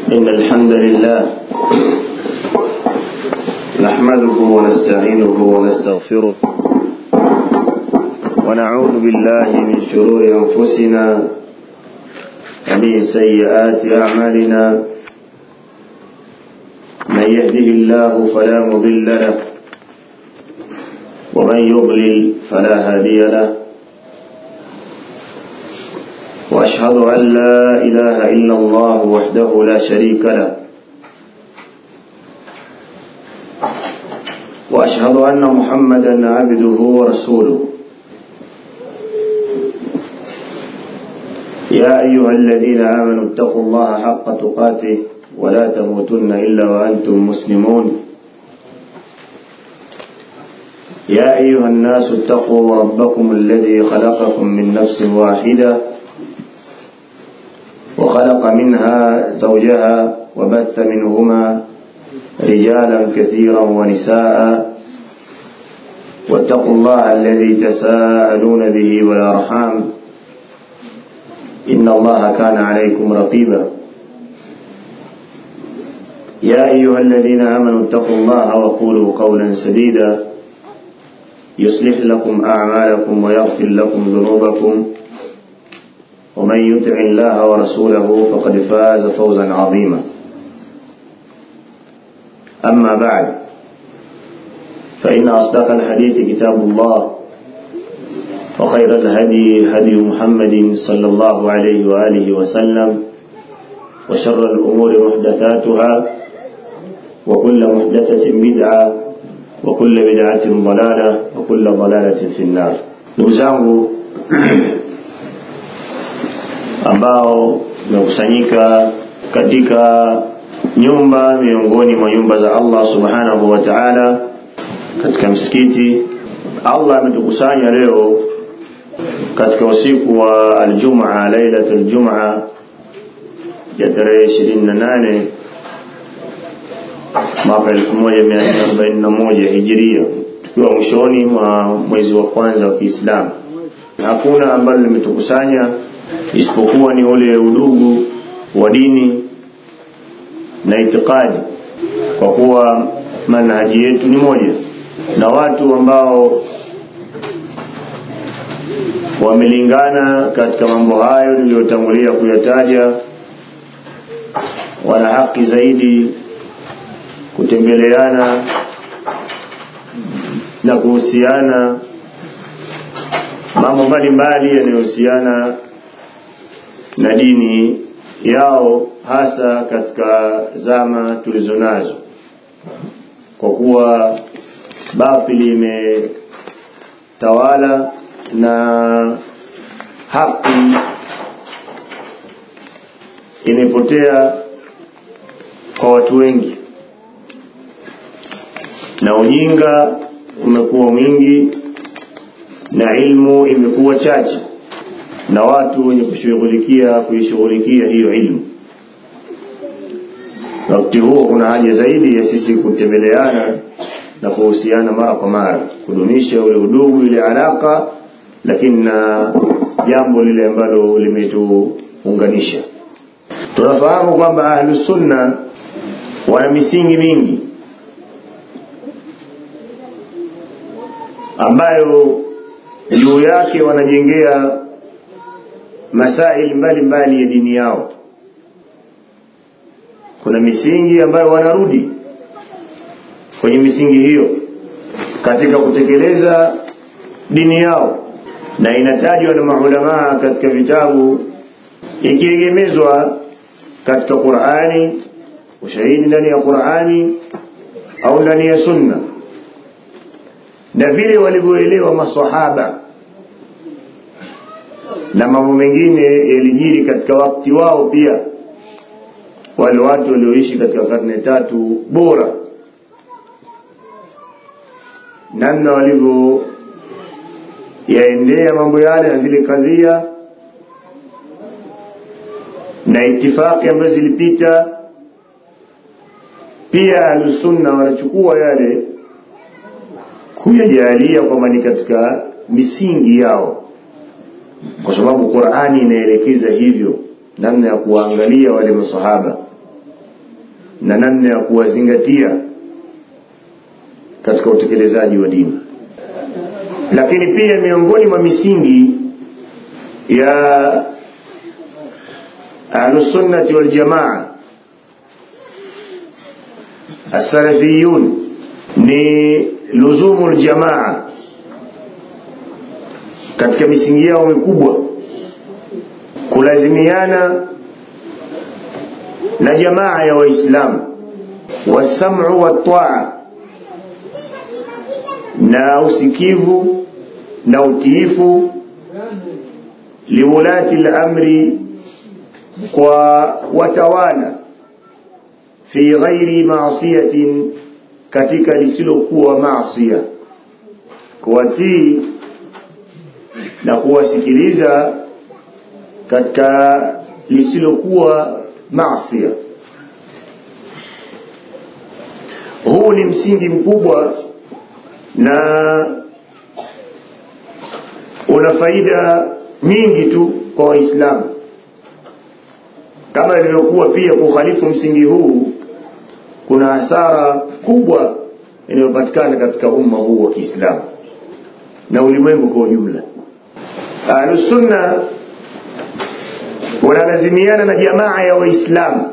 إن الحمد لله نحمده ونستعينه ونستغفره ونعوذ بالله من شرور أنفسنا ومن سيئات أعمالنا من يهده الله فلا مضل له ومن يضلل فلا هادي له وأشهد أن لا إله إلا الله وحده لا شريك له وأشهد أن محمدا عبده ورسوله يا أيها الذين آمنوا اتقوا الله حق تقاته ولا تموتن إلا وأنتم مسلمون يا أيها الناس اتقوا ربكم الذي خلقكم من نفس واحدة وخلق منها زوجها وبث منهما رجالا كثيرا ونساء واتقوا الله الذي تساءلون به والأرحام إن الله كان عليكم رقيبا يا أيها الذين آمنوا اتقوا الله وقولوا قولا سديدا يصلح لكم أعمالكم ويغفر لكم ذنوبكم ومن يطع الله ورسوله فقد فاز فوزا عظيما أما بعد فإن أصدق الحديث كتاب الله وخير الهدي هدي محمد صلى الله عليه وآله وسلم وشر الأمور محدثاتها وكل محدثة بدعة وكل بدعة ضلالة وكل ضلالة في النار نوزangu ambao tumekusanyika katika nyumba miongoni mwa nyumba za Allah subhanahu wa ta'ala katika msikiti Allah ametukusanya leo katika usiku wa aljumaa lailatul jumaa ya tarehe 28 mwaka 1441 hijiria tukiwa mwishoni mwa mwezi wa kwanza wa Kiislamu hakuna ambalo limetukusanya isipokuwa ni ule udugu wa dini na itikadi kwa kuwa manhaji yetu ni moja na watu ambao wamelingana katika mambo hayo niliyotangulia kuyataja wana haki zaidi kutembeleana na kuhusiana mambo mbalimbali yanayohusiana na dini yao hasa katika zama tulizonazo kwa kuwa batili imetawala na haki imepotea kwa watu wengi na ujinga umekuwa mwingi na ilmu imekuwa chache na watu wenye kushughulikia kuishughulikia hiyo ilmu wakati huo kuna haja zaidi ya sisi kutembeleana na kuhusiana mara kwa mara kudumisha ule udugu ile alaka lakini na jambo lile ambalo limetuunganisha tunafahamu kwamba ahlusunna wana misingi mingi ambayo juu yake wanajengea masaili mbalimbali ya dini yao kuna misingi ambayo wanarudi kwenye misingi hiyo katika kutekeleza dini yao na inatajwa na maulamaa katika vitabu ikiegemezwa katika Qur'ani ushahidi ndani ya Qur'ani au ndani ya sunna na vile walivyoelewa maswahaba na mambo mengine yalijiri katika wakati wao pia wale watu walioishi katika karne tatu bora namna walivyo yaendea mambo yale na zile kadhia na itifaki ambazo zilipita pia ahlusunna wanachukua yale kuyajalia kwamba ni katika misingi yao kwa sababu Qur'ani inaelekeza hivyo namna ya kuangalia wale masahaba na namna ya kuwazingatia katika utekelezaji wa dini lakini pia miongoni mwa misingi ya ahlusunnati waljamaa السلفيون ni luzumu ljamaa katika misingi yao mikubwa kulazimiana na jamaa ya waislamu wasamu wataa na usikivu na utiifu liwulati lamri kwa watawala fi ghairi maasiyatin katika lisilokuwa maasia kuwatii na kuwasikiliza katika lisilokuwa maasia huu ni msingi mkubwa na una faida nyingi tu kwa waislamu kama ilivyokuwa pia kukhalifu msingi huu kuna hasara kubwa inayopatikana katika umma huu wa kiislamu na ulimwengu kwa ujumla ahlusunna wanalazimiana na jamaa ya waislamu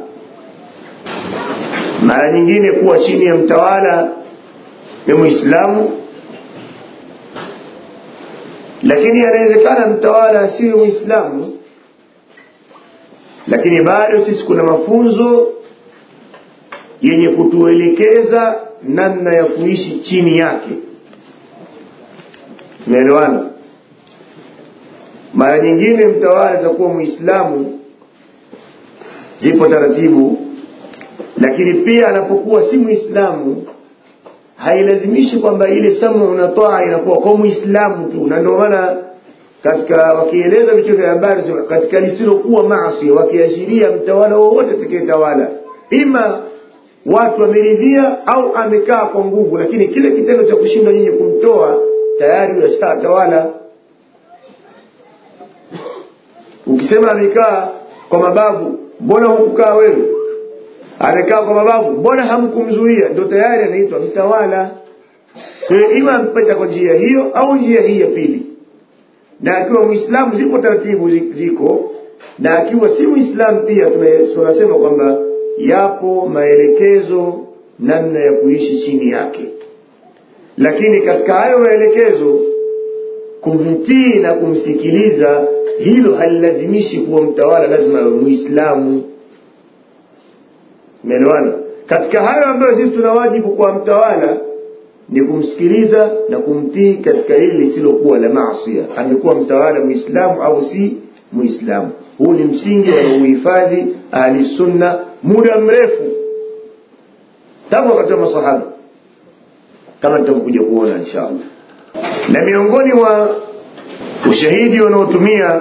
mara nyingine kuwa chini ya mtawala ni mwislamu lakini anawezekana mtawala asiwe mwislamu lakini bado sisi kuna mafunzo yenye kutuelekeza namna ya kuishi chini yake tumeelewana mara nyingine mtawala atakuwa mwislamu zipo taratibu lakini pia anapokuwa si mwislamu hailazimishi kwamba ile samu na toa inakuwa kwa mwislamu tu na ndio maana katika wakieleza vichwa vya habari katika lisilokuwa maasi wakiashiria mtawala wowote atakayetawala ima watu wameridhia au amekaa kwa nguvu lakini kile kitendo cha kushindwa nyinyi kumtoa tayari yashatawala ukisema amekaa kwa mabavu mbona hukukaa wewe amekaa kwa mabavu mbona hamkumzuia ndo tayari anaitwa mtawala kwa hiyo ima ampata kwa njia hiyo au njia hii ya pili na akiwa mwislamu ziko taratibu ziko na akiwa si mwislamu pia tunasema kwamba yapo maelekezo namna ya kuishi chini yake lakini katika hayo maelekezo kumtii na kumsikiliza hilo halilazimishi kuwa mtawala lazima awe mwislamu umeelewana katika hayo ambayo sisi tuna wajibu kwa mtawala ni kumsikiliza na kumtii katika hili lisilokuwa la maasia amekuwa mtawala mwislamu au si mwislamu huu ni msingi wanaouhifadhi ahlisunna muda mrefu tangu wakati wa masahaba kama tutakuja kuona inshallah na miongoni mwa ushahidi wanaotumia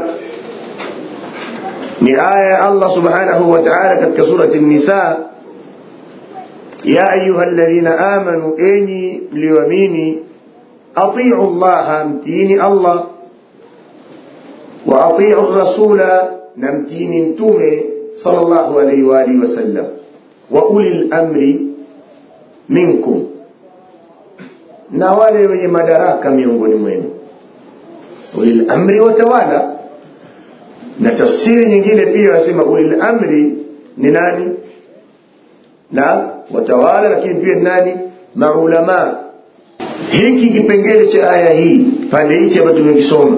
ni aya ya Allah subhanahu wa ta'ala katika surati an-nisa ya ayuha alladhina amanu enyi mlioamini atiu llaha mtiini Allah wa atiu rasula na mtiini mtume sallallahu alayhi wa alihi wasallam wa ulil amri minkum na wale wenye madaraka miongoni mwenu ulil amri watawala na tafsiri nyingine pia wasema ulil amri ni nani na watawala lakini pia ni nani maulama hiki kipengele cha aya hii pande hichi ambayo tumekisoma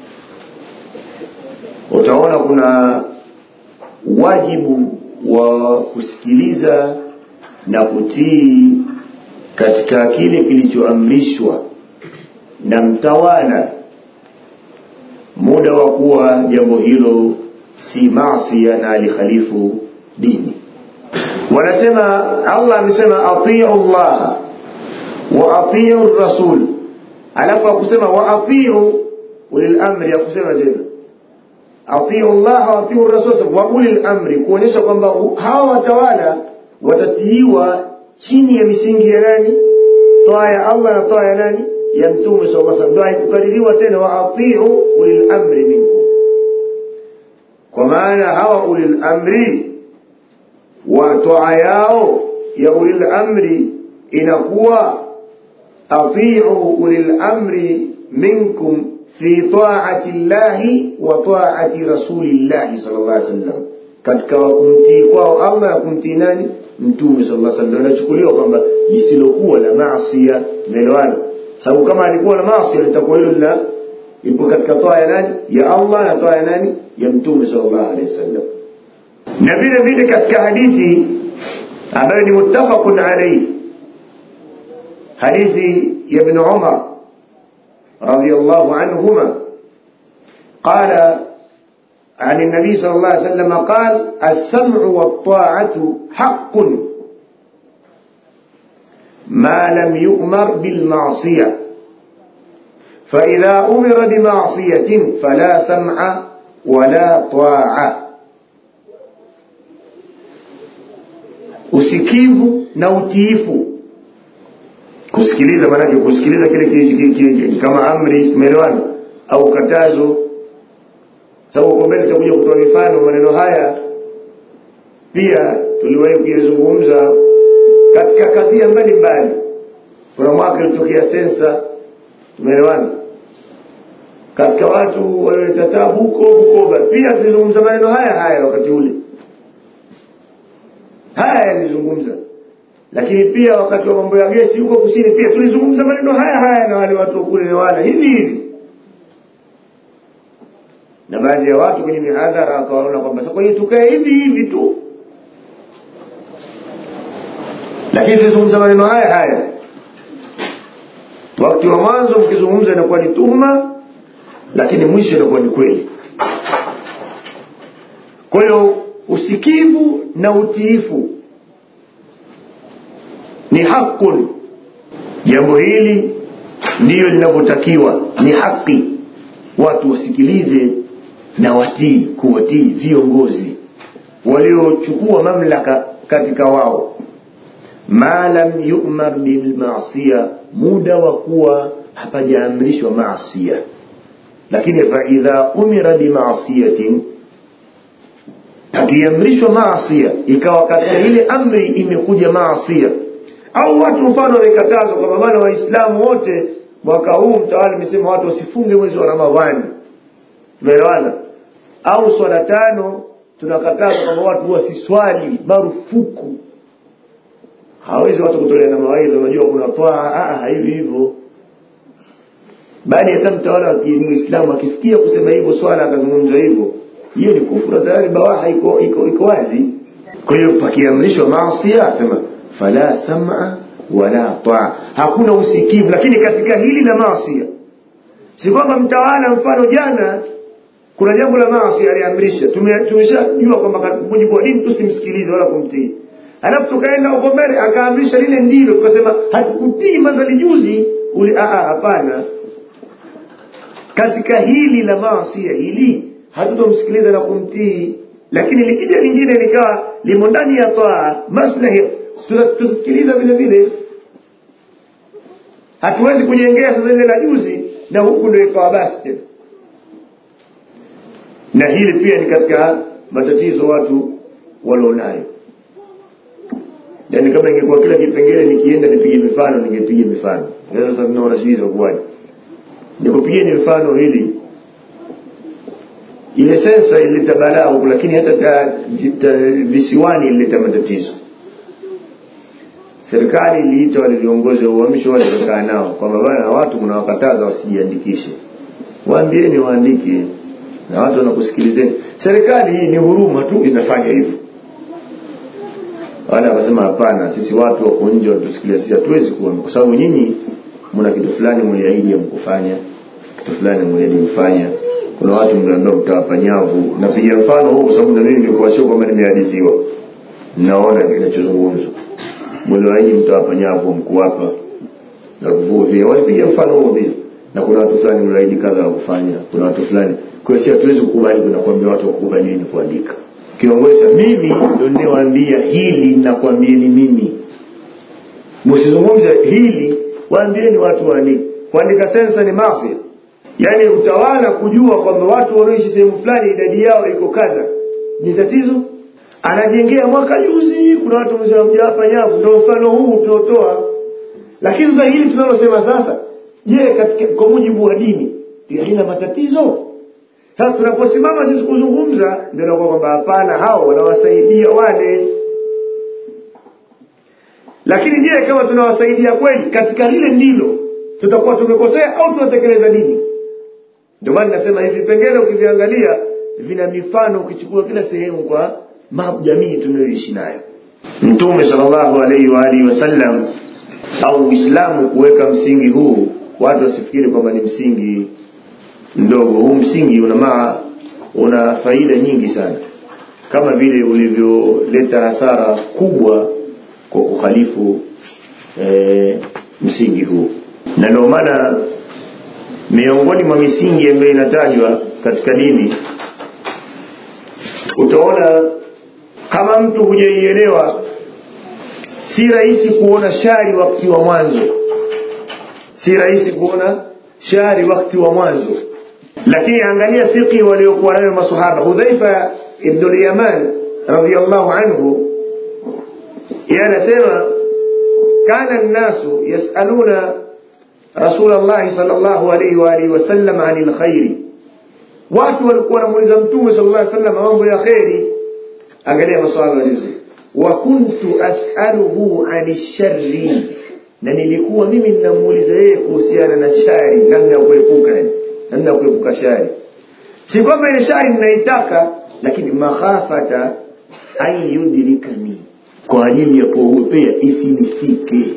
utaona kuna wajibu wa kusikiliza na kutii katika kile kilichoamrishwa na mtawala muda wa kuwa jambo hilo si masia na alikhalifu dini wanasema allah amesema atiu llah wa atiu rasul alafu akusema wa atiu ulil amri akusema tena atiu llah wa atiu rasul wa ulil amri kuonyesha kwamba hawa watawala watatiiwa chini ya misingi ya nani toa ya allah na toa ya nani ya mtume sala lla salam ndo haikukaririwa tena wa atiu ulil amri minkum kwa maana hawa ulil amri wa toa yao ya ulil amri inakuwa atiu ulil amri minkum fi taati llahi wa taati rasulillahi sal llah alih wasallam katika kumtii kwao allah na kumtii nani mtume sal llah sallam inachukuliwa kwamba lisilokuwa la masia imeelewana sababu kama alikuwa na masia litakuwa hilo lina ipo katika toa ya nani ya allah na toa ya nani ya mtume sal llahu alehi wasallam na vile vile katika hadithi ambayo ni muttafaqun alaihi hadithi ya ibn umar radiallahu anhuma qala عن النبي صلى الله عليه وسلم قال السمع والطاعة حق ما لم يؤمر بالمعصية فإذا أمر بمعصية فلا سمع ولا طاعة usikivu na utiifu kusikiliza maanake kusikiliza kile ki, ki, ki, ki, kama amri umeelewana au katazo sababu uko mbele tutakuja kutoa mifano maneno haya pia tuliwahi kuyazungumza katika kadhia mbalimbali kuna mwaka ilitokea sensa tumeelewana katika watu walioleta tabu huko bukoba pia tulizungumza maneno haya haya wakati ule haya yalizungumza lakini pia wakati wa mambo ya gesi huko kusini pia tulizungumza maneno haya haya na wale watu kule newana hivi hivi na baadhi ya watu kwenye mihadhara wakawaona kwamba kwa hiyo tukae hivi hivi tu lakini tulizungumza maneno haya haya wakati wa mwanzo mkizungumza inakuwa ni tuhuma lakini mwisho inakuwa ni kweli kwa hiyo usikivu na utiifu ni hakun jambo hili ndiyo linavyotakiwa ni haki watu wasikilize na watii kuwatii viongozi waliochukua mamlaka katika wao ma lam yumar bilmasia muda wa kuwa hapajaamrishwa maasia lakini faidha umira bimasiyatin akiamrishwa maasia ikawa katika ile amri imekuja maasia au watu mfano wamekatazwa kwamba bana waislamu wote mwaka huu mtawala imesema watu wasifunge mwezi wa ramadhani tumeelewana au swala tano tunakataza kwamba watu wasiswali marufuku hawezi watu kutolea na mawaidha unajua kuna twaa hivi hivyo bali hata mtawala wa muislamu akisikia kusema hivyo swala akazungumza hivyo hiyo ni kufura tayari bawaha iko iko iko wazi kwa hiyo pakiamrishwa maasia asema fala sama wala taa hakuna usikivu lakini katika hili la maasia si kwamba mtawala mfano jana kuna jambo la maasi aliamrisha tumeshajua kwamba kwa mujibu wa dini tusimsikilize wala kumtii alafu tukaenda huko mbele akaamrisha lile ndilo tukasema hatukutii madhali juzi uli hapana katika hili la maasia hili hatutomsikiliza na kumtii lakini likija lingine likawa limo ndani ya taa maslahi tusikiliza vile vile hatuwezi kujengea sasa ile la juzi na huku ndio ikawa basi tena na hili pia ni katika matatizo watu walionayo yaani kama ingekuwa kila kipengele nikienda nipige mifano ningepiga mifano sasa tunaona sijui itakuwaje nikupigieni mfano hili ile sensa ilileta balaa huku lakini hata ta, ta, visiwani ilileta matatizo serikali iliita wale viongozi wa uamsho wale wakaa nao kwamba bana watu mnawakataza wasijiandikishe waambieni waandike na watu wanakusikilizeni serikali hii ni huruma tu inafanya hivyo wale wakasema hapana sisi watu wako nje wanatusikilia sisi hatuwezi kuwa kwa sababu nyinyi mna kitu fulani mliahidi mkufanya kitu fulani mliahidi mfanya kuna watu mliambiwa mtawapa nyavu napiga mfano huu kwa sababu na mimi nilikuwa sio kwamba nimehadithiwa naona kinachozungumzwa mliahidi mtawapa nyavu mkuwapa na kuvua walipiga mfano huo pia na kuna watu fulani mliahidi kadha wa kufanya kuna watu fulani kwa hiyo si hatuwezi kukubali kuna kuambia watu wakubalini kuandika kiongozi mimi ndio ninawaambia hili nakwambieni mimi msizungumze hili waambieni watu waandike kuandika sensa ni maasi yaani utawala kujua kwamba watu wanaoishi sehemu fulani idadi yao iko kadha ni tatizo anajengea mwaka juzi kuna watu wamesema mja hapa nyavu ndio mfano huu tunaotoa lakini sasa hili tunalosema sasa je katika kwa mujibu wa dini halina matatizo sasa tunaposimama sisi kuzungumza ndio nakuwa kwamba hapana hao wanawasaidia wale lakini je kama tunawasaidia kweli katika lile ndilo tutakuwa tumekosea au tunatekeleza dini ndio maana nasema hivi vipengele ukiviangalia vina mifano ukichukua kila sehemu kwa jamii tunayoishi nayo mtume sallallahu alaihi wa alihi wasallam au uislamu kuweka msingi huu watu wasifikiri kwamba ni msingi mdogo huu msingi una maa una faida nyingi sana kama vile ulivyoleta hasara kubwa kwa kukhalifu e, msingi huu na ndio maana miongoni mwa misingi ambayo inatajwa katika dini utaona kama mtu hujaielewa si rahisi kuona shari wakati wa mwanzo si rahisi kuona shari wakati wa mwanzo lakini angalia fiqhi waliokuwa nayo masahaba hudhaifa ibnu lyaman radiallahu anhu yeye anasema kana nnasu yasaluna rasul llahi sal llahu alaihi waalihi wasallam ani lkhairi watu walikuwa wanamuuliza mtume sal llah sallam mambo ya kheri angalia maswala walizo wa kuntu asaluhu ani sharri na nilikuwa mimi ninamuuliza yeye kuhusiana na shari namna ya kuepuka namna ya kuepuka shari si kwamba ile shari ninaitaka lakini makhafata an yudrikani kwa ajili ya kuogopea isinifike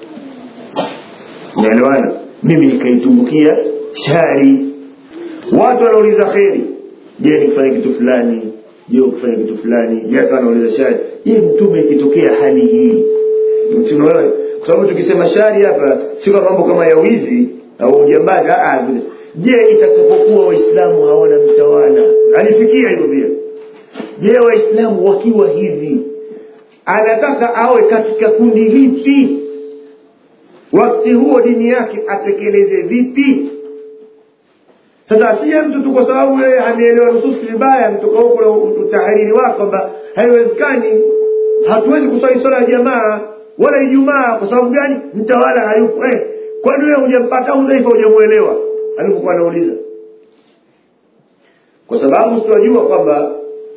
naelewana mimi nikaitumbukia shari watu wanauliza kheri je nikifanya kitu fulani je ukifanya kitu fulani je akawa anauliza shari je mtume ikitokea hali hii tunaona kwa sababu tukisema shari hapa sio mambo kama ya wizi au ujambazi je itakapokuwa waislamu hawana mtawala alifikia hivyo pia je waislamu wakiwa hivi anataka awe katika kundi lipi wakati huo dini yake atekeleze vipi sasa asiye mtu tu kwa sababu yeye ameelewa nususi vibaya mtoka huko na utahariri wake kwamba haiwezekani hatuwezi kuswali swala ya jamaa wala ijumaa kwa sababu gani mtawala hayupo eh, kwani wewe hujampata udhaifa hujamuelewa alipokuwa anauliza kwa sababu tunajua kwamba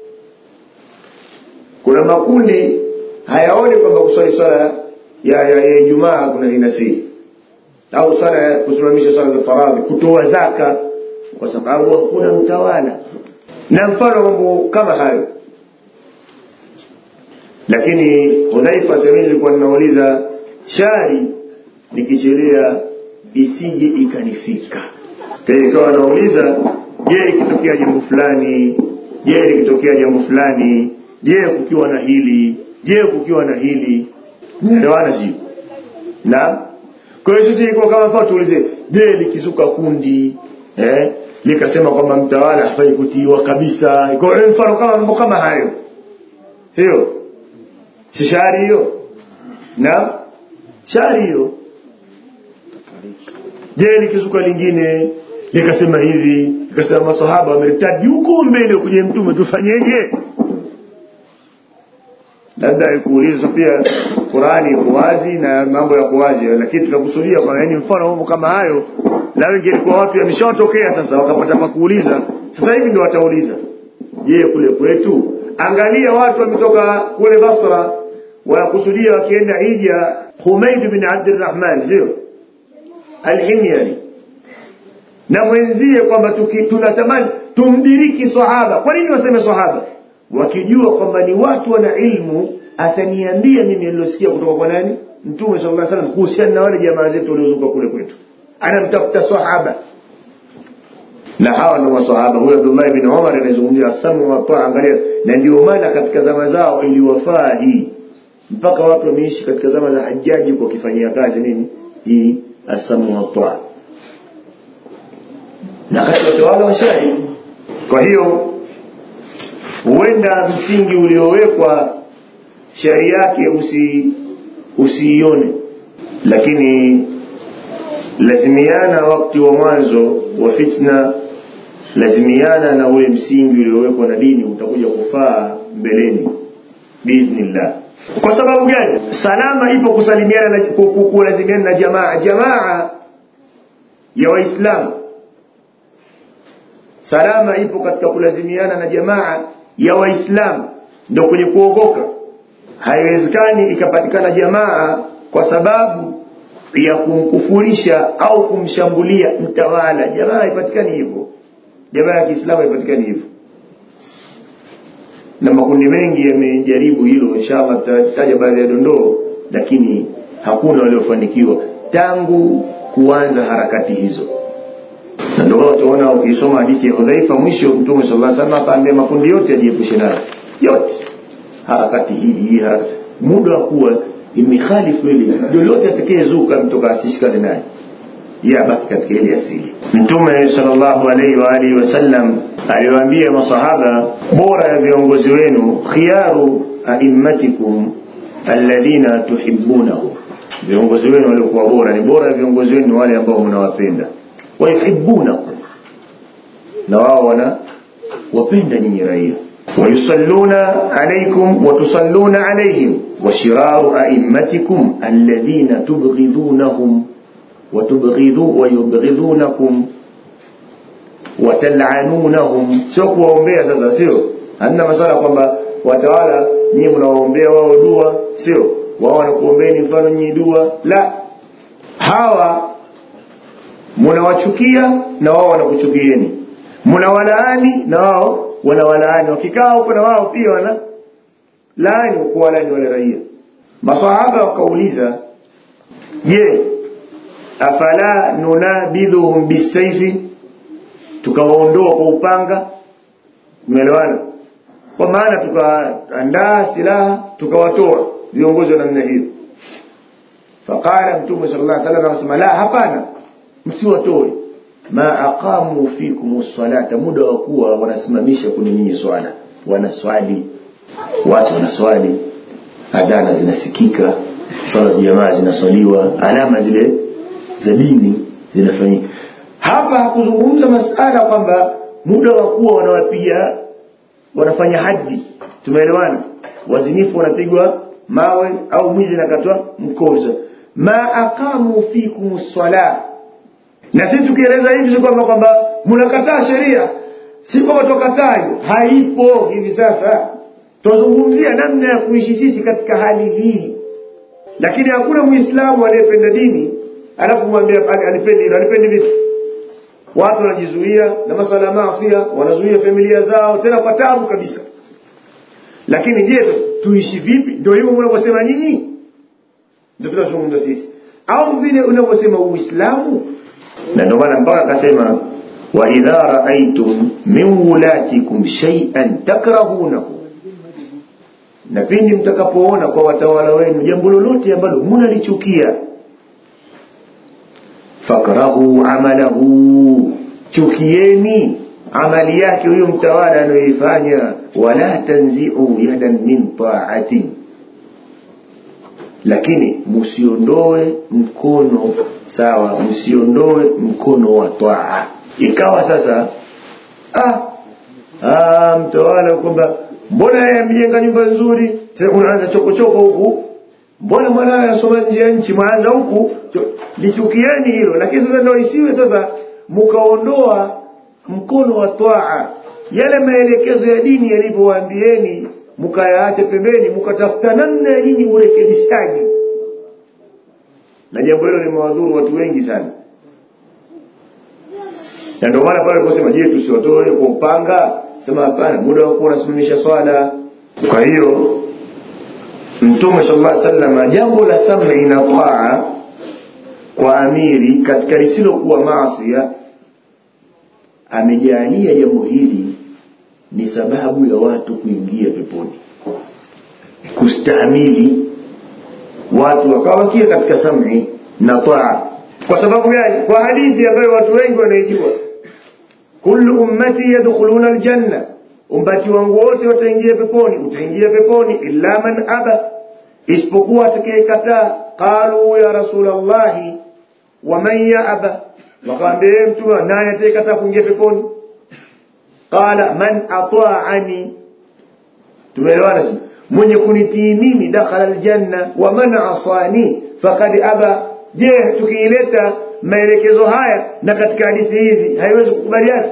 kuna makundi hayaoni kwamba kuswali swala ya ya, ya ijumaa kuna inasii au swala ya kusimamisha swala za faradhi kutoa zaka kwa sababu hakuna mtawala na mfano mambo kama hayo lakini hudhaifa sehemu nilikuwa ninauliza shari nikichelea isije ikanifika ikawa nauliza je ikitokea jambo fulani je likitokea jambo fulani je kukiwa na hili je kukiwa na hili naelewana sio na kwa hiyo sisi iko kama mfano tuulize je likizuka kundi eh likasema kwamba mtawala hafai kutiiwa kabisa iko mfano kama mambo kama hayo sio si shari hiyo na shari hiyo je likizuka lingine likasema hivi likasema masahaba wamertadi huko mbele kwenye mtume tufanyeje labda kuuliza pia Qurani iko wazi na mambo yako wazi lakini tunakusudia kwa yani mfano mambo kama hayo na wengi ilikuwa watu yameshawatokea sasa wakapata pa kuuliza sasa hivi ndio watauliza je kule kwetu angalia watu wametoka kule Basra wanakusudia wakienda hija Humaid bin Abdurrahman sio Al-Himyari na mwenzie kwamba tunatamani tumdiriki sahaba kwa nini waseme sahaba wakijua kwamba ni watu wana ilmu ataniambia mimi nilosikia kutoka kwa nani mtume sallallahu alaihi wasallam kuhusiana na wale jamaa zetu waliozuka kule kwetu anamtafuta sahaba na hawa ndio masahaba huyo Abdullah ibn Umar anazungumzia asamu wa taa angalia na ndio maana katika zama zao iliwafaa hii mpaka watu wameishi katika zama za hajaji kwa kifanyia kazi nini hii asamu wa taa na katika utawala wa shari kwa hiyo huenda msingi uliowekwa shari yake usi usiione lakini lazimiana wakati wa mwanzo wa fitna lazimiana na ule msingi uliowekwa na dini utakuja kufaa mbeleni biidhnillah kwa sababu gani salama ipo kusalimiana na ku- ku- kulazimiana na jamaa jamaa ya waislamu salama ipo katika kulazimiana na jamaa ya waislamu ndo kwenye kuogoka haiwezekani ikapatikana jamaa kwa sababu ya kumkufurisha au kumshambulia mtawala jamaa haipatikani hivyo jamaa ya kiislamu haipatikani hivyo na makundi mengi yamejaribu hilo inshallah tutataja baadhi ya dondoo lakini hakuna waliofanikiwa tangu kuanza harakati hizo na ndio maana utaona ukisoma hadithi ya Hudhaifa mwisho Mtume sallallahu alaihi wasallam akaambia makundi yote yajiepushe nayo yote harakati hii hii harakati muda wa kuwa imekhalifu ile lolote atakayezuka mtoka asishikane naye yeye abaki katika ile asili mtume sallallahu alaihi wa alihi wasallam aliwaambia masahaba bora ya viongozi wenu khiyaru aimmatikum alladhina tuhibbunahum viongozi wenu waliokuwa bora ni bora ya viongozi wenu ni wale ambao mnawapenda wayuhibbunakum na wao wana wapenda nyinyi raia ويصلون عليكم وتصلون عليهم وشرار أئمتكم الذين تبغضونهم وتبغضوا ويبغضونكم watal'anunahum sio kuwaombea sasa sio hamna masala kwamba watawala nyinyi mnawaombea wao dua sio wao wanakuombeeni mfano nyinyi dua la hawa mnawachukia na wao wanakuchukieni mnawalaani na wao wanawalaani wakikaa huko na wao pia wana laani kuwalaani wale raia masahaba wakauliza je afala nunabidhuhum bisaifi tukawaondoa kwa upanga umeelewana kwa maana tukaandaa silaha tukawatoa viongozi wa namna hiyo faqala mtume sallallahu alaihi wasallam akasema la hapana msiwatoe ma aqamu fikum salata muda wa kuwa wanasimamisha kwenye nyinyi swala wanaswali watu wanaswali adhana zinasikika swala za jamaa zinaswaliwa alama zile za dini zinafanyika hapa hakuzungumza masala kwamba muda wa kuwa wanawapiga wanafanya haji tumeelewana wazinifu wanapigwa mawe au mwizi nakatwa mkozo ma aqamu fikum sala na sisi tukieleza hivi si kwamba kwamba mnakataa sheria si kwamba tukataa haipo hivi sasa tuzungumzia namna ya kuishi sisi katika hali hii lakini hakuna muislamu aliyependa dini alafu mwambie alipendi hilo alipendi vipi watu wanajizuia na masala ya maasi wanazuia familia zao tena kwa tabu kabisa lakini je tuishi vipi ndio hivyo mnavyosema nyinyi ndio tunazungumza sisi au vile unavyosema uislamu na ndio maana mpaka akasema wa idha raaitum min wulatikum shay'an takrahunahu na pindi mtakapoona kwa watawala wenu jambo lolote ambalo mnalichukia fakrahu amalahu chukieni amali yake huyo mtawala anayoifanya wala tanzi'u yadan min ta'atin lakini msiondoe mkono sawa msiondoe mkono wa taa ikawa sasa ah, ah mtawala kwamba mbona yeye amejenga nyumba nzuri tena unaanza chokochoko huku mbona mwanawe asoma nje ya nchi mwanza huku lichukieni hilo lakini sasa ndio isiwe sasa mkaondoa mkono wa twaa yale maelekezo ya dini yalivyowaambieni mkayaacha pembeni mkatafuta namna ya nyinyi urekebishaji na jambo hilo limewadhuru watu wengi sana na ndio maana pale aliposema je tusiwatoe kwa upanga sema hapana muda wa kuwa unasimamisha swala kwa hiyo mtume sallallahu alaihi wasallam jambo la sam'i na taa kwa amiri katika lisilokuwa maasi amejalia jambo hili ni sababu ya watu kuingia peponi kustahimili watu wakawakia katika sam'i na taa kwa sababu gani kwa hadithi ambayo watu wengi wanaijua kullu ummati yadkhuluna aljanna umbati wangu wote wataingia peponi utaingia peponi illa man aba isipokuwa atakayekataa qalu ya rasulallahi wa man yaaba wakamwambia mtume nani atakayekataa kuingia peponi qala man ata'ani tumeelewana mwenye kunitii mimi dakhala aljanna wa man asani faqad aba je tukiileta maelekezo haya na katika hadithi hizi haiwezi kukubaliana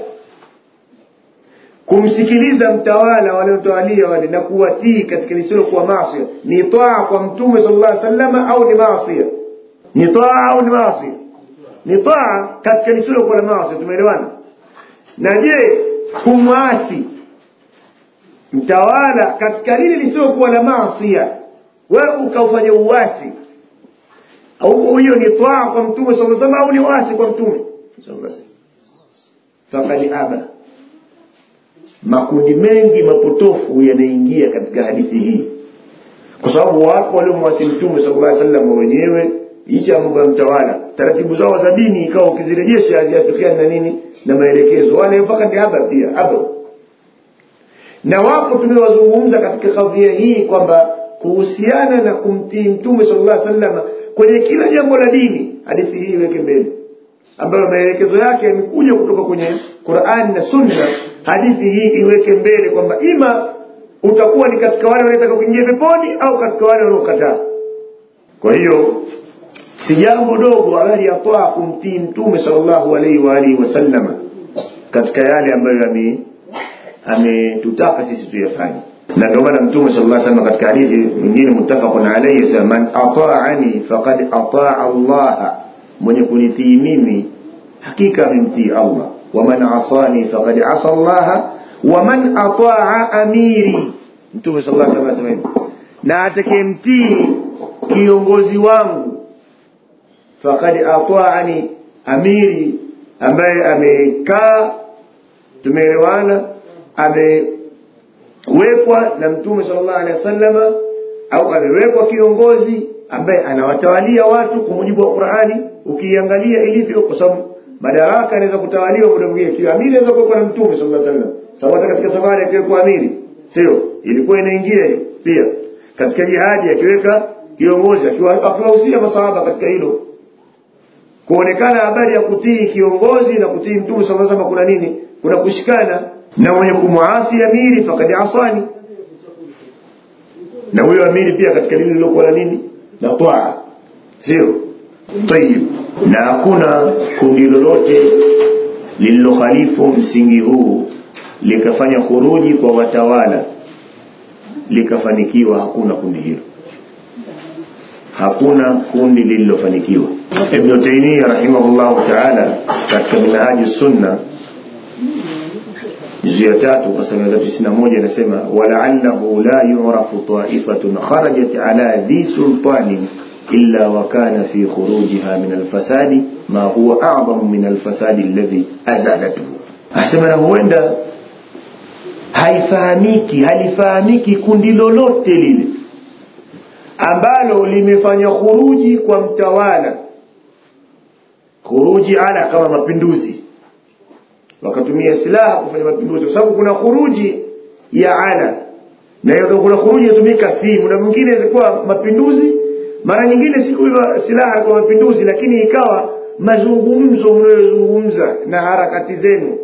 kumsikiliza mtawala waliotawalia wale na kuwatii katika lisilo kuwa maasi ni taa kwa mtume sallallahu alaihi wasallam au ni maasi ni taa au ni maasi ni taa katika lisilo kuwa la maasi tumeelewana na je kumwasi mtawala katika lile lisiokuwa la maasi wewe ukaufanya uasi au hiyo ni taa kwa mtume sallallahu alaihi wasallam au ni uasi kwa mtume sallallahu alaihi wasallam faqad aba makundi mengi mapotofu yanaingia katika hadithi hii kwa sababu wapo waliomwasi mtume sallallahu alaihi wasallam wenyewe licha ya mambo ya mtawala taratibu zao za dini ikawa ukizirejesha haziafikiani na nini na maelekezo wale mpaka ni haba pia haba na wapo tumewazungumza katika kadhia hii kwamba kuhusiana na kumtii mtume sallallahu alaihi wasallam kwenye kila jambo la dini hadithi hii iweke mbele ambayo maelekezo yake yamekuja kutoka kwenye Qur'an na Sunna hadithi hii iweke mbele kwamba ima utakuwa ni katika wale wanaotaka kuingia peponi au katika wale wanaokataa kwa hiyo si jambo dogo habari ya toa kumtii mtume sallallahu alaihi wa alihi wasallama katika yale ambayo ame ametutaka sisi tuyafanye na ndio maana mtume sallallahu alaihi wasallam katika hadithi nyingine muttafaqun alayhi sema man ata'ani faqad ata'a Allah mwenye kunitii mimi hakika amemtii Allah waman asani faqad asa Allah waman ata'a amiri mtume sallallahu alaihi wasallam anasema na atakayemtii kiongozi wangu faqad ata'ani amiri ambaye amekaa tumeelewana amewekwa na mtume sallallahu alaihi wasallama au amewekwa kiongozi ambaye anawatawalia watu kwa mujibu wa Qur'ani ukiangalia ilivyo kwa sababu madaraka yanaweza kutawaliwa muda mwingine kiwa amiri anaweza kuwa na mtume sallallahu alaihi wasallam sababu hata katika safari akiwekwa amiri sio ilikuwa inaingia hiyo pia katika jihadi akiweka kiongozi akiwahusia masahaba katika hilo kuonekana habari ya kutii kiongozi na kutii mtume sallallahu alaihi wasallam kuna nini kuna kushikana na mwenye kumwasi amiri fakad asani na huyo amiri pia katika lile lilokuwa la nini la taa sio tayib na hakuna kundi lolote lililokhalifu msingi huu likafanya khuruji kwa watawala likafanikiwa hakuna kundi hilo hakuna kundi lililofanikiwa ibn taymiyyah rahimahullahu ta'ala katika minhaji sunna juzu ya tatu ukurasa mia tatu tisini na moja inasema walaallahu la yurafu taifatun kharajat ala dhi sultanin illa wakana fi khurujiha min alfasadi ma huwa a'zamu min alfasadi alladhi azalatuhu asema na huenda haifahamiki halifahamiki kundi lolote lile ambalo limefanya khuruji kwa mtawala khuruji ala kama mapinduzi wakatumia silaha kufanya mapinduzi kwa sababu kuna khuruji ya ala na hiyo kuna khuruji inatumika fi muda mwingine ilikuwa mapinduzi mara nyingine siku hiyo silaha kwa mapinduzi lakini ikawa mazungumzo mnayozungumza na harakati zenu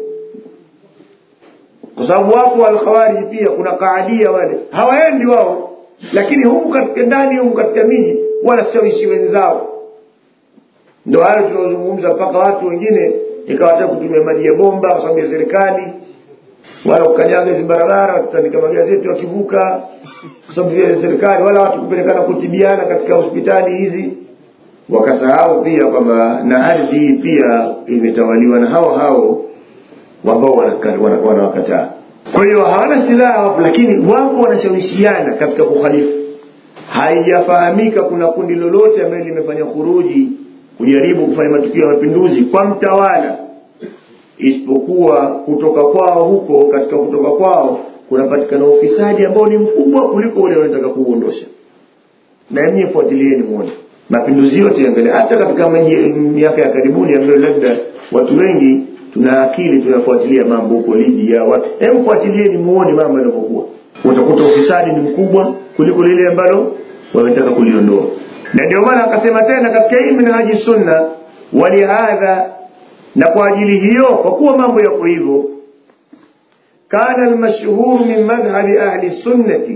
kwa sababu wapo alkhawariji pia kuna kaadia wale hawaendi wao lakini huku katika ndani huku katika miji wanashawishi wenzao ndio hayo tunaozungumza mpaka watu wengine ikawataka kutumia maji ya bomba kwa sababu ya serikali wala kukanyaga hizi barabara watatandika magazeti wakivuka kwa sababu ya serikali wala watu kupelekana kutibiana katika hospitali hizi wakasahau pia kwamba na ardhi hii pia imetawaliwa na hao hao ambao wanawakataa kwa hiyo hawana silaha wapo lakini wapo wanashawishiana katika kukhalifu haijafahamika kuna kundi lolote ambalo limefanya khuruji kujaribu kufanya matukio ya mapinduzi kwa mtawala isipokuwa kutoka kwao huko katika kutoka kwao kunapatikana ufisadi ambao ni mkubwa kuliko ule wanataka kuuondosha na nyinyi fuatilieni muone mapinduzi yote yangalia hata katika miaka ya karibuni ambayo labda watu wengi tuna akili tunafuatilia mambo huko Libya watu hebu fuatilieni muone mambo yanavyokuwa utakuta ufisadi ni mkubwa kuliko lile ambalo wametaka kuliondoa na ndio maana akasema tena katika hii minhaji sunna walihadha na kwa ajili hiyo kwa kuwa mambo yako hivyo kana almashhur min madhhabi ahli sunnati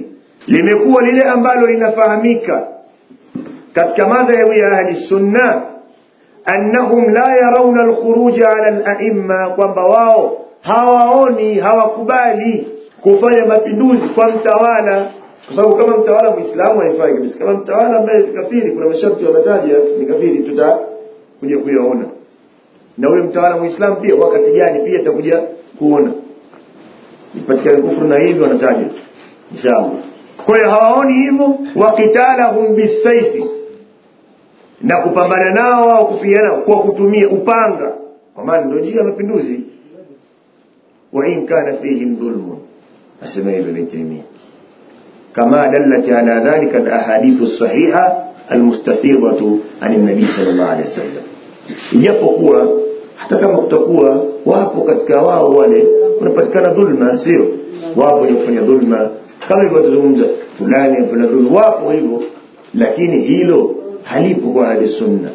limekuwa lile ambalo linafahamika katika madhhabu ya ahli sunna annahum la yarawna alkhuruja ala alaimma kwamba wao hawaoni hawakubali kufanya mapinduzi kwa mtawala kwa sababu kama mtawala muislamu haifai kabisa kama mtawala ambaye si kafiri kuna masharti wametaja ni kafiri tutakuja kuyaona na huyo mtawala muislamu pia wakati gani pia tutakuja kuona ipatikane kufuru na hivyo wanataja inshallah kwa hiyo hawaoni hivyo wakitalahum bisaifi na kupambana nao au kupigana kwa kutumia upanga kwa maana ndio njia ya mapinduzi wa in kana fihim dhulmun asema hivyo ibn Taymiyyah كما دلت على ذلك الأحاديث الصحيحة المستفيضة عن النبي صلى الله عليه وسلم ijapokuwa hata kama kutakuwa wapo katika wao wale kunapatikana dhulma sio wapo wenye kufanya dhulma kama hivyo tuzungumza fulani afanya dhulma wapo hivyo lakini hilo halipo kwa ahli sunna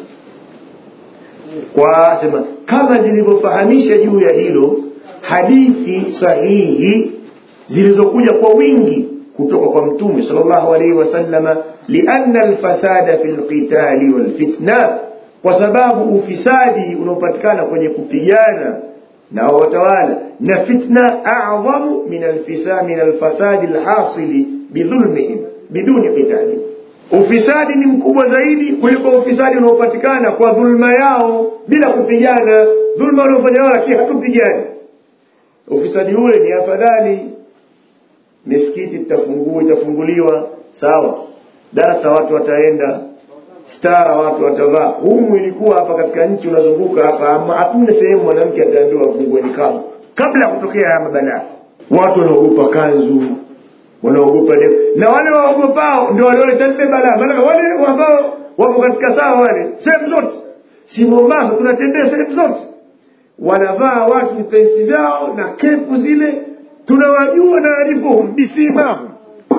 kwa sema kama zilivyofahamisha juu ya hilo hadithi sahihi zilizokuja kwa wingi kutoka kwa mtume sallallahu alaihi wasallama lianna alfasada fi lqitali walfitna kwa sababu ufisadi unaopatikana kwenye kupigana na watawala na fitna a'dhamu min alfisa min alfasadi alhasili bidhulmihim biduni qitali ufisadi ni mkubwa zaidi kuliko ufisadi unaopatikana kwa dhulma yao bila kupigana dhulma wanaofanya wao lakini hatupigani ufisadi ule ni afadhali misikiti itafungua itafunguliwa sawa darasa watu wataenda stara watu watavaa humu ilikuwa hapa katika nchi unazunguka hapa hakuna sehemu mwanamke ataambiwa afungue nikabu kabla ya kutokea haya mabalaa watu wanaogopa kanzu wanaogopa na wale waogopao ndio walioleta lile balaa maana wale ambao wako katika sawa wale sehemu zote si Mombasa tunatembea sehemu zote wanavaa watu vipensi vyao na kepu zile tunawajua na arifuhum bisimahum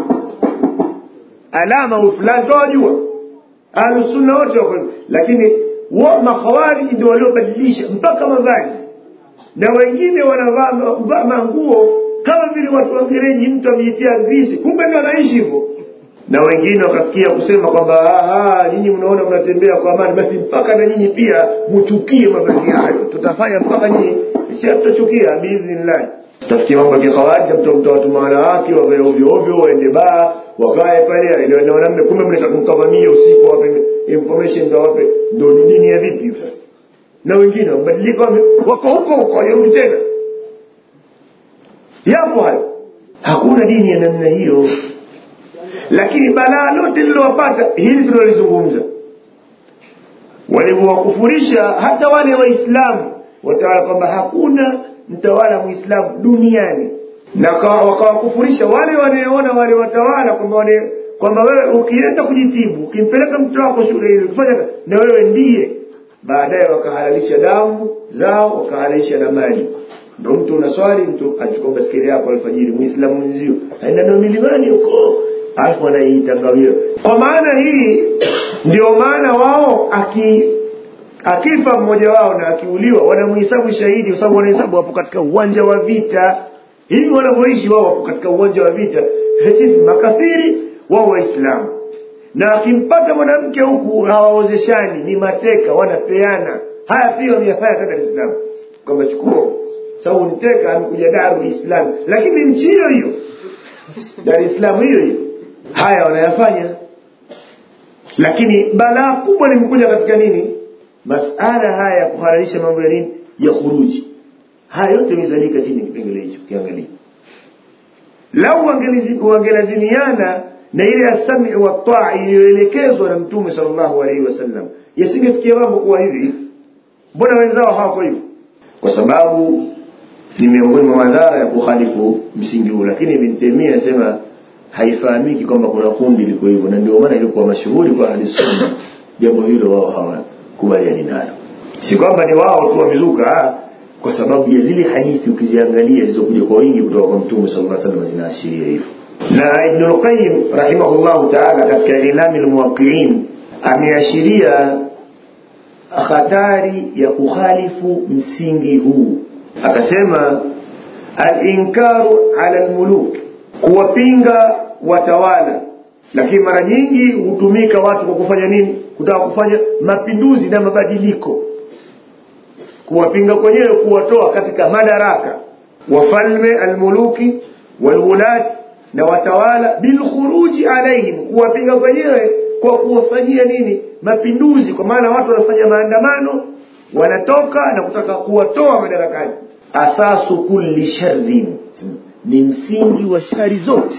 alama fulani tunawajua ahlusunna wote wako lakini wa makhawariji ndio waliobadilisha mpaka mavazi na wengine wanavaa manguo kama vile watu wa gereji mtu amejitia grisi kumbe ndio anaishi hivyo na wengine wakafikia kusema kwamba nyinyi mnaona mnatembea kwa amani basi mpaka na nyinyi pia mchukie mavazi hayo tutafanya mpaka nyinyi si hatutachukia biidhnillah tafikia mambo ya kikhawariji mtawatuma wanawake wavae ovyo ovyo waende baa wakae pale na wanaume kumbe mnataka kumkavamia usiku wape information ndio wape ndio dini ya vipi sasa na wengine wabadilika wako huko huko wajarudi tena yapo hayo hakuna dini ya namna hiyo lakini balaa lote lilowapata hili tunalizungumza walivyowakufurisha hata wale waislamu watawala kwamba hakuna mtawala muislamu duniani na wakawakufurisha wale wanaoona wale watawala kwamba wale kwamba wewe ukienda kujitibu ukimpeleka mtoto wako shule ile ukifanya na wewe ndiye baadaye wakahalalisha damu zao wakahalalisha na mali ndo mtu unaswali mtu achukua baskeli yako alfajiri muislamu mwenzio aenda na milimani huko alafu anaiitangawia kwa maana hii ndio maana wao aki akifa mmoja wao na akiuliwa wanamhesabu shahidi kwa sababu wanahesabu wapo katika uwanja wa vita hivi wanavyoishi wao wapo katika uwanja wa vita sisi makafiri wao waislamu na akimpata mwanamke huku hawaozeshani ni mateka wanapeana haya pia wameyafanya hata Dar es Salaam kwamba chukua sababu niteka amekuja Darul Islam lakini nchi hiyo hiyo Dar es Salaam hiyo hiyo haya wanayafanya lakini balaa kubwa limekuja katika nini masala haya ya kuhalalisha mambo ya nini ya khuruji haya yote yamezalika chini kipengele hicho kiangalia lau wangelazimiana na ile ya sami wa taa iliyoelekezwa na mtume sallallahu alaihi wasallam yasingefikia mambo kuwa hivi mbona wenzao hawako hivyo kwa sababu ni miongoni mwa madhara ya kukhalifu msingi huu lakini Ibn Taymiyyah anasema haifahamiki kwamba kuna kundi liko hivyo na ndio maana ilikuwa mashuhuri kwa ahli sunna jambo hilo wao hawakubaliani nalo si kwamba ni wao tu wamezuka kwa sababu ya zile hadithi ukiziangalia zilizokuja kwa wingi kutoka kwa mtume sallallahu alaihi wasallam zinaashiria hivyo na Ibn al-Qayyim rahimahullahu ta'ala katika Ilami al-Muwaqqi'in ameashiria hatari ya kukhalifu msingi huu akasema al-inkaru ala al-muluk kuwapinga watawala lakini mara nyingi hutumika watu kwa kufanya nini kutaka kufanya mapinduzi na mabadiliko kuwapinga kwenyewe kuwatoa katika madaraka wafalme almuluki walwulat na watawala bilkhuruji alaihim kuwapinga kwenyewe kwa kuwafanyia nini mapinduzi kwa maana watu wanafanya maandamano wanatoka na kutaka kuwatoa madarakani asasu kulli sharrin ni msingi wa shari zote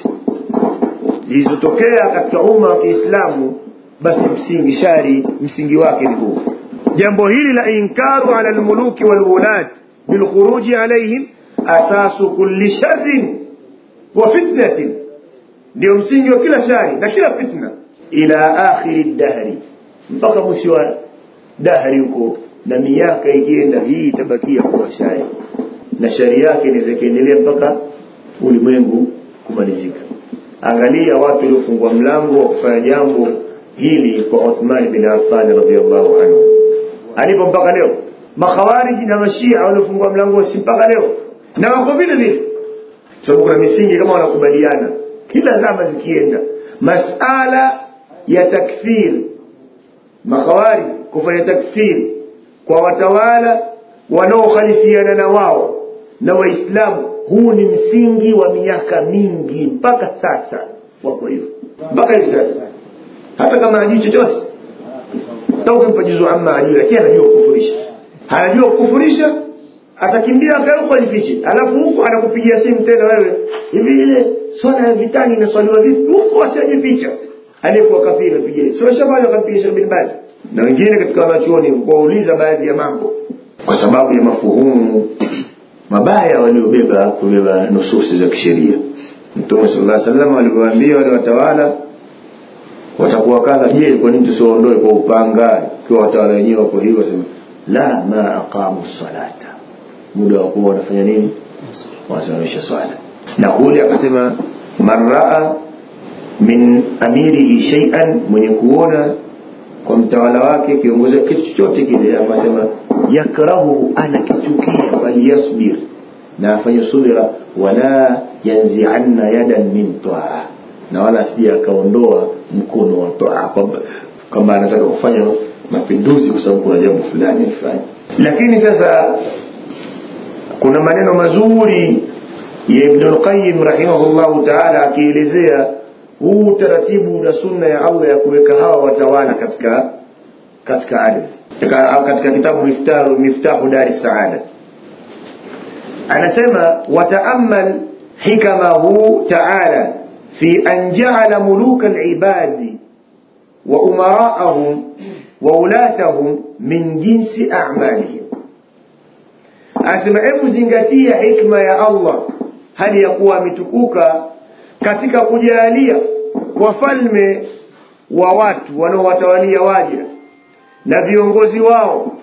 zilizotokea katika umma wa kiislamu basi msingi shari msingi wake ni huu jambo hili la inkaru ala lmuluki walwulat bilkhuruji alaihim asasu kulli sharrin wa fitnatin ndio msingi wa kila shari na kila fitna ila akhiri dahri mpaka mwisho wa dahri huko na miaka ikienda hii itabakia kuwa shari na shari yake inaweza ikaendelea mpaka ulimwengu kumalizika angalia watu waliofungua mlango wa kufanya jambo hili kwa Uthman bin Affan radhiallahu anhu alipo mpaka leo makhawariji na mashia waliofungua mlango si mpaka leo na wako vile vile sababu kuna misingi kama wanakubaliana kila zama zikienda masala ya takfir makhawarij kufanya takfir kwa watawala wanaokhalifiana na wao na waislamu huu ni msingi wa miaka mingi mpaka sasa wako hivyo mpaka hivi sasa hata kama hajui chochote hata ukimpa juzu amma hajui lakini anajua kukufurisha anajua kukufurisha atakimbia akaruka jifiche alafu huko anakupigia simu tena wewe hivi ile swala ya vitani inaswaliwa vipi huko asiajificha aliyekuwa kafiri apigie sio shabani akampiga Sheikh bin Baz na wengine katika wanachuoni kuwauliza baadhi ya mambo kwa sababu ya mafuhumu mabaya waliobeba kubeba nususi za kisheria mtume sallallahu alaihi wasallam alivyowaambia wale watawala watakuwa kadha je kwa nini tusiwaondoe kwa upanga ikiwa watawala wenyewe wako hivyo sema la ma aqamu salata muda wa kuwa wanafanya nini wanasimamisha swala na kule akasema man raa min amirihi shay'an mwenye kuona kwa mtawala wake kiongozi kitu chochote kile akasema yakrahuhu anakichukia falyasbir na afanye subira wala yanzi'anna yadan min taa na wala asije akaondoa mkono wa taa kwamba kama anataka kufanya mapinduzi kwa sababu kuna jambo fulani afanye lakini sasa kuna maneno mazuri ya Ibn al-Qayyim rahimahullahu ta'ala akielezea huu utaratibu na sunna ya Allah ya kuweka hawa watawala katika katika ardhi katika, katika kitabu miftahu miftahu dari saada anasema wataamal hikamahu ta'ala fi an ja'ala muluka al-ibadi wa umara'ahum wa ulatahum min jinsi a'malihim anasema hebu zingatia hikma ya Allah hali ya kuwa ametukuka katika kujalia wafalme wa watu wanaowatawalia waja na viongozi wao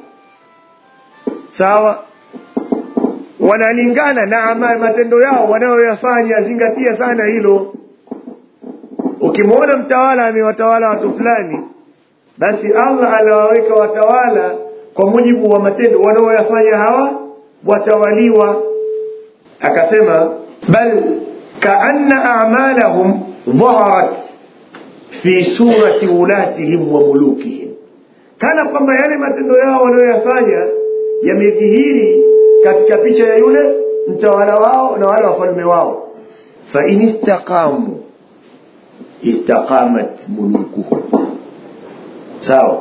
sawa wanalingana na amali matendo yao wanayoyafanya zingatia sana hilo ukimwona mtawala amewatawala watu fulani basi Allah anawaweka watawala kwa mujibu wa matendo wanaoyafanya hawa watawaliwa akasema bal kaanna a'malahum dhaharat fi surati ulatihim wa mulukihim kana kwamba yale matendo yao wanayoyafanya yamedhihiri katika picha ya yule mtawala wao na wale wafalme wao fa in istaqamu istaqamat mulukuhum sawa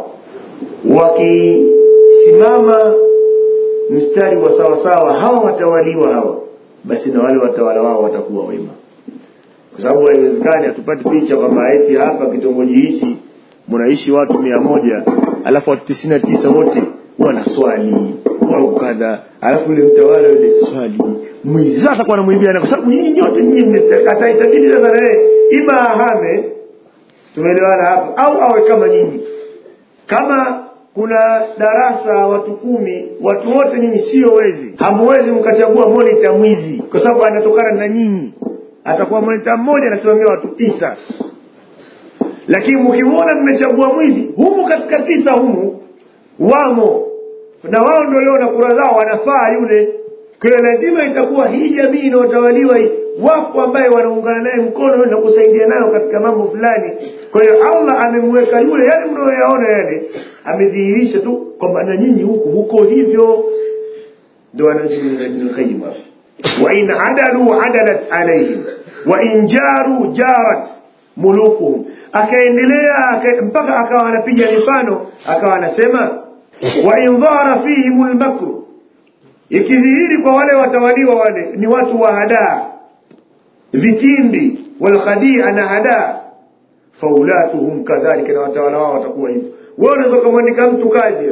wakisimama mstari wa sawa sawa hawa watawaliwa hawa basi na wale watawala wao watakuwa wema kwa sababu haiwezekani hatupati picha kwamba eti hapa kitongoji hichi mnaishi watu mia moja alafu watu tisini na tisa wote wanaswali au kadha alafu yule mtawala yule swali mwizi sasa atakuwa anamwimbia kwa sababu nyinyi nyote nyinyi ataitabidi sasa na yeye ima ahame tumeelewana hapa au awe kama nyinyi kama kuna darasa watu kumi watu wote nyinyi sio wezi hamwezi mkachagua monita mwizi kwa sababu anatokana na nyinyi atakuwa monita mmoja anasimamia watu tisa lakini mkimwona mmechagua mwizi humu katika tisa humu wamo na wao ndio leo na kura zao wanafaa yule kwa hiyo lazima itakuwa hii jamii inayotawaliwa hii wapo ambaye wanaungana naye mkono na kusaidia nayo katika mambo fulani kwa hiyo allah amemweka yule yale mnayoyaona yale amedhihirisha tu kwamba na nyinyi huku huko hivyo ndo anajibnulqayim wain adalu adalat alaihim wain jaru jarat mulukuhum akaendelea aka, mpaka akawa anapiga mifano akawa anasema wain dhara fihim lmakru ikidhihiri kwa wale watawaliwa wale ni watu wa hadaa vitimbi walkhadia na hadaa faulatuhum kadhalika na watawala wao watakuwa hivyo wewe unaweza kumwandika mtu kazi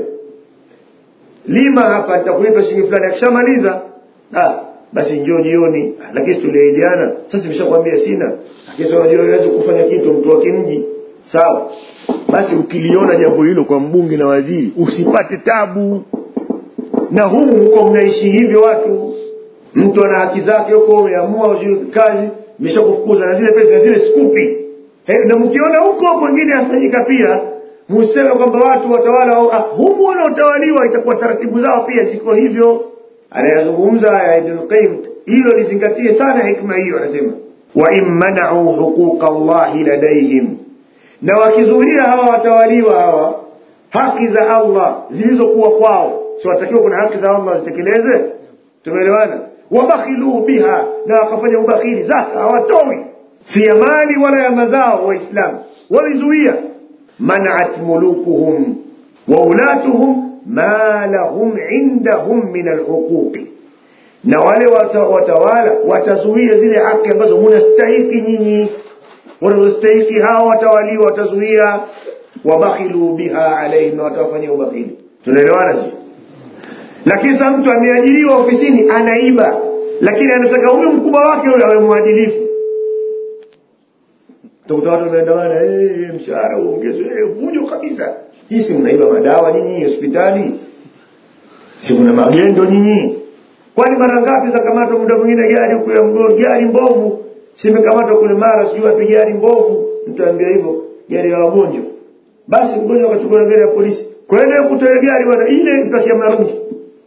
lima hapa nitakulipa shilingi fulani akishamaliza ah basi njoo jioni lakini tuliahidiana sasa nimeshakwambia sina lakini unajua huwezi kufanya kitu mtu wa kimji sawa basi ukiliona jambo hilo kwa mbunge na waziri usipate tabu na humu mko mnaishi hivyo watu mtu ana haki zake huko umeamua kazi imeshakufukuza na zile pesa zile skupi He, na mkiona huko kwengine afanyika pia museme kwamba watu watawala ah, humu wanaotawaliwa itakuwa taratibu zao pia ziko hivyo anayazungumza haya ibn qayyim hilo lizingatie sana hikma hiyo anasema wa in mana'u huquqa allahi ladaihim na wakizuia hawa watawaliwa hawa haki za allah zilizokuwa kwao si watakiwa kuna haki za allah zitekeleze tumeelewana wabakhilu biha na wakafanya ubakhili zaka hawatoi si ya mali wala ya mazao waislamu walizuia manat mulukuhum wa ulatuhum ma lahum indahum min alhuquqi na wale watawala watazuia zile haki ambazo munastahiki nyinyi wanazostahiki hawa watawaliwa watazuia wabakhilu biha alaihim na watawafanyia ubakhili tunaelewana si lakini sasa mtu ameajiriwa ofisini anaiba lakini anataka huyo mkubwa wake huyo awe mwadilifu utakuta watu wanaandamana hey, mshahara uongezwe hey, vujo kabisa hii si mnaiba madawa nyinyi hospitali si mna magendo nyinyi kwani mara ngapi za kamatwa muda mwingine gari huku ya mgoro gari mbovu simekamatwa kule mara sijui wapi gari mbovu mtu ambia hivyo gari ya wagonjwa basi mgonjwa akachukua na gari ya polisi kwenda kutoa gari bwana ile mtakia mnarudi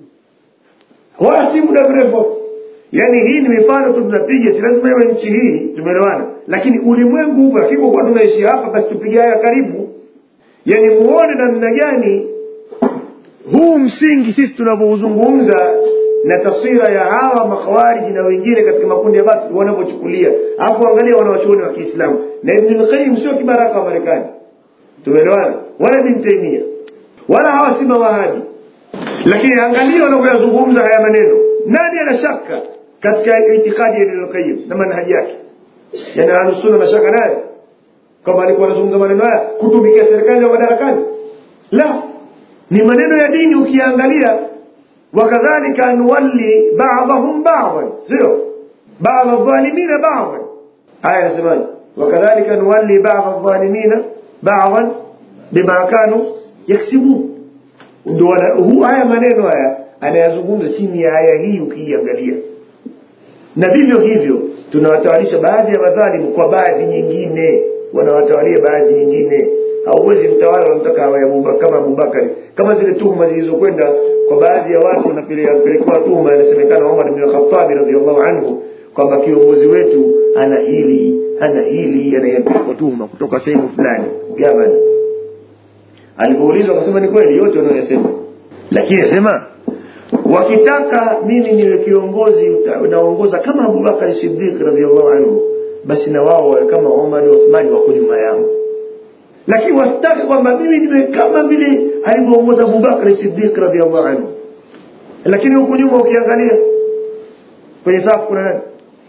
wala si muda mrefu yaani hii ni mifano tu tunapiga si lazima iwe nchi hii tumeelewana lakini ulimwengu huko lakini kwa tunaishi hapa basi tupige haya karibu yaani muone namna gani huu msingi sisi tunavyouzungumza na taswira ya hawa makhawariji na wengine katika makundi ya basi wanavyochukulia alafu angalia wanawachuoni wa kiislamu na ibn al-qayyim sio kibaraka wa marekani tumeelewana wala ibn taimia wala hawa si mawahabi lakini angalia wanavyoyazungumza haya maneno nani ana shaka katika itikadi ya ibn al-qayyim na manhaji yake yani ahlusunna mashaka naye kama alikuwa anazungumza maneno haya kutumikia serikali ya madarakani la ni maneno ya dini ukiangalia wakadhalika nuwalli ba'dahum ba'dan sio ba'd adh-dhalimina ba'dan aya inasemaje wakadhalika nuwalli ba'd adh-dhalimina ba'dan bima kanu yaksibun ndio huu haya maneno haya anayazungumza chini ya aya hii ukiiangalia na vivyo hivyo tunawatawalisha baadhi ya madhalimu kwa baadhi nyingine wanawatawalia baadhi nyingine hauwezi mtawala unamtaka awe kama Abubakari kama zile tuhuma zilizokwenda kwa baadhi ya watu wanapelekewa tuhuma inasemekana Umar bin Khattab radhiallahu anhu kwamba kiongozi wetu ana hili ana hili anayepelekwa tuhuma kutoka sehemu fulani gavana alipoulizwa akasema ni kweli yote wanayosema lakini asema wakitaka mimi niwe kiongozi naongoza kama Abubakar Siddiq radhiallahu anhu basi na wao wawe kama Umar na Uthman wako nyuma yangu lakini wasitake kwamba mimi niwe kama vile alivyoongoza Abubakar Siddiq radhiallahu anhu lakini huku nyuma ukiangalia kwenye safu kuna nani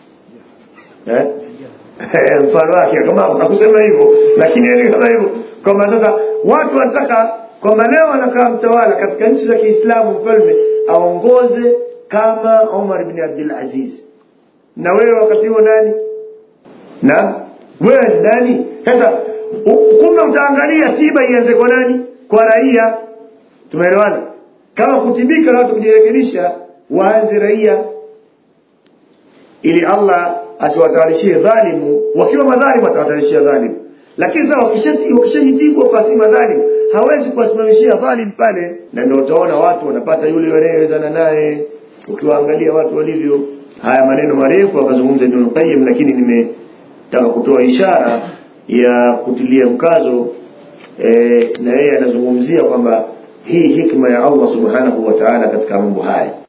eh mfano wake kama hakusema hivyo lakini alisema hivyo kwamba sasa watu wanataka kwamba leo anakaa mtawala katika nchi za Kiislamu mfalme aongoze kama Umar bin Abdul Aziz na wewe wakati huo nani na wewe ni nani sasa kumbe utaangalia tiba ianze kwa nani kwa raia tumeelewana kama kutibika na watu kujirekebisha waanze raia ili Allah asiwatawalishie dhalimu wakiwa madhalimu atawatawalishia dhalimu lakini sasa wakishajitibu kwa si madhalimu hawezi kuwasimamishia dhalim pale na ndio utaona watu wanapata yule wanayewezana naye ukiwaangalia watu walivyo haya maneno marefu akazungumza Ibn Qayyim lakini nimetaka kutoa ishara ya kutilia mkazo e, na yeye anazungumzia kwamba hii hikma ya Allah subhanahu wa ta'ala katika mambo haya